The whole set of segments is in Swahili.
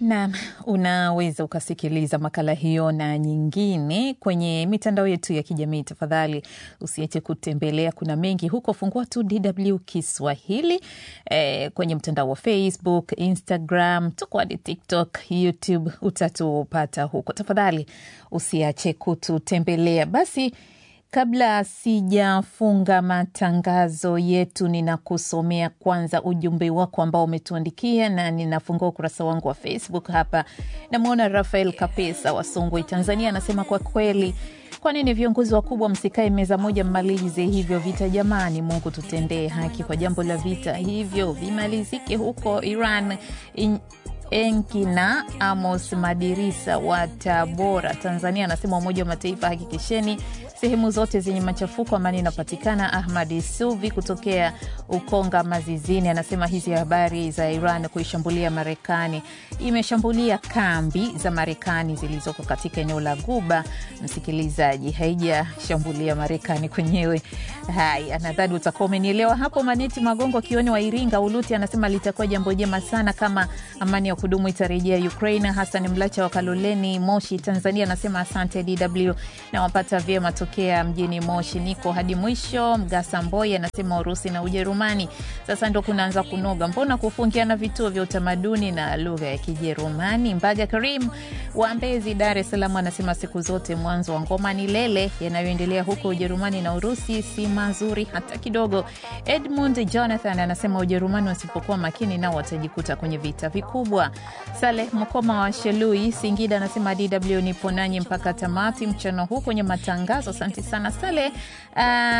Naam, unaweza ukasikiliza makala hiyo na nyingine kwenye mitandao yetu ya kijamii. Tafadhali usiache kutembelea, kuna mengi huko. Fungua tu DW Kiswahili eh, kwenye mtandao wa Facebook, Instagram, tuko hadi TikTok, YouTube, utatupata huko. Tafadhali usiache kututembelea. Basi Kabla sijafunga matangazo yetu, ninakusomea kwanza ujumbe wako ambao umetuandikia, na ninafungua ukurasa wangu wa Facebook hapa. Namwona Rafael Kapesa wa Songwe, Tanzania, anasema kwa kweli kwa nini viongozi wakubwa msikae meza moja mmalize hivyo vita jamani? Mungu tutendee haki kwa jambo la vita hivyo vimalizike huko Iran. In, Enki na Amos Madirisa wa Tabora, Tanzania, anasema Umoja wa Mataifa, hakikisheni sehemu zote zenye machafuko amani inapatikana. Ahmad Suvi kutokea Ukonga Mazizini anasema hizi habari za Iran kuishambulia Marekani, imeshambulia kambi za Marekani zilizoko katika eneo la Guba, msikilizaji, haijashambulia Marekani kwenyewe. Haya, nadhani utakuwa umenielewa hapo. Maneti Magongo Kioni wa Iringa Uluti anasema litakuwa jambo jema sana kama amani ya kudumu itarejea Ukraine. Hasan Mlacha wa Kaloleni Moshi, Tanzania anasema asante DW na wapata vyema tokea mjini Moshi, niko hadi mwisho. Mgasa Mboi anasema Urusi na Ujerumani sasa ndo kunaanza kunoga, mbona kufungiana vituo vya utamaduni na lugha ya Kijerumani? Mbaga Karim wa Mbezi, Dar es Salaam anasema siku zote mwanzo wa ngoma ni lele. Yanayoendelea huko Ujerumani na Urusi si mazuri hata kidogo. Edmund Jonathan anasema Ujerumani wasipokuwa makini nao watajikuta kwenye vita vikubwa. Saleh Mkoma wa Shelui, Singida anasema DW nipo nanyi mpaka tamati mchana huu kwenye matangazo. Asante sana Saleh. Uh,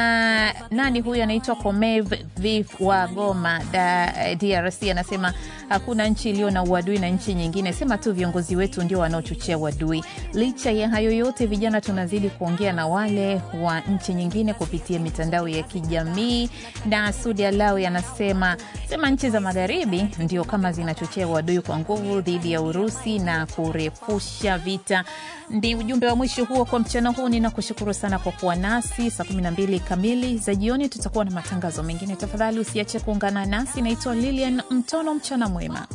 nani huyu anaitwa Komev Viv wa Goma da, DRC anasema hakuna nchi iliyo na uadui na nchi nyingine, sema tu viongozi wetu ndio wanaochochea uadui. Licha ya hayo yote, vijana tunazidi kuongea na wale wa nchi nyingine kupitia mitandao ya kijamii. Na Sudi Alawi anasema sema nchi za magharibi ndio kama zinachochea uadui kwa nguvu dhidi ya Urusi na kurefusha vita. Ndi ujumbe wa mwisho huo kwa mchana huu. Ninakushukuru sana kwa kuwa nasi. Saa 12 kamili za jioni tutakuwa na matangazo mengine. Tafadhali usiache kuungana nasi. Naitwa Lilian Mtono. Mchana mwema.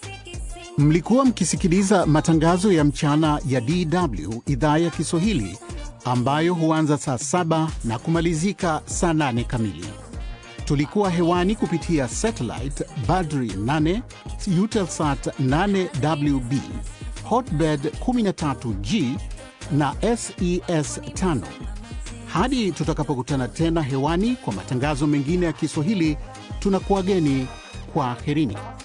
Mlikuwa mkisikiliza matangazo ya mchana ya DW idhaa ya Kiswahili ambayo huanza saa saba na kumalizika saa nane kamili. Tulikuwa hewani kupitia satellite Badri 8 Eutelsat 8WB Hotbird 13G na SES 5. Hadi tutakapokutana tena hewani kwa matangazo mengine ya Kiswahili, tunakuwageni kwa herini.